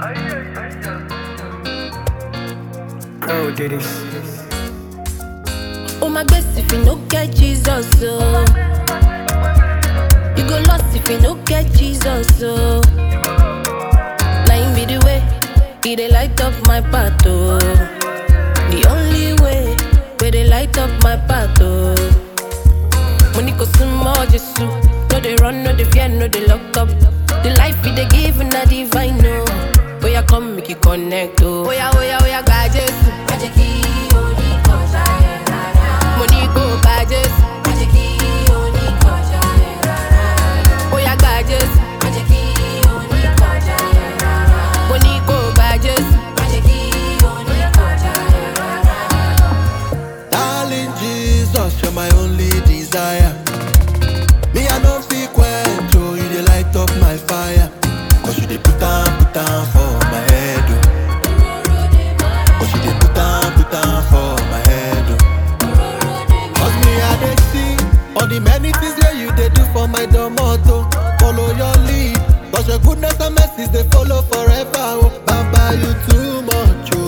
Go do this. Oh my best if you no get Jesus, oh. You go lost if you no get Jesus, oh. Now him be the way, he dey light up my path, oh. The only way, where they light up my path, oh. Money go more Jesus, no they run, no they fear, no they lock up. The life we they give na divine, no. Oh yeah, come make you connect, oh. Oh yeah, oh yeah, oh yeah, God Jesus. Money go by Jesus. Oh yeah, God Jesus. Money go by Jesus. Darling Jesus, you're my only desire. Me, I don't feel quench, oh, you dey light up my fire. Cause you dey put down, put down for my head, oh. Cause you dey put down, put down for my head, oh. Cause me, I dey see all the many things where you dey do for my domoto. Follow your lead, cause your goodness and mercies they follow forever, oh. Baba, you too much, oh.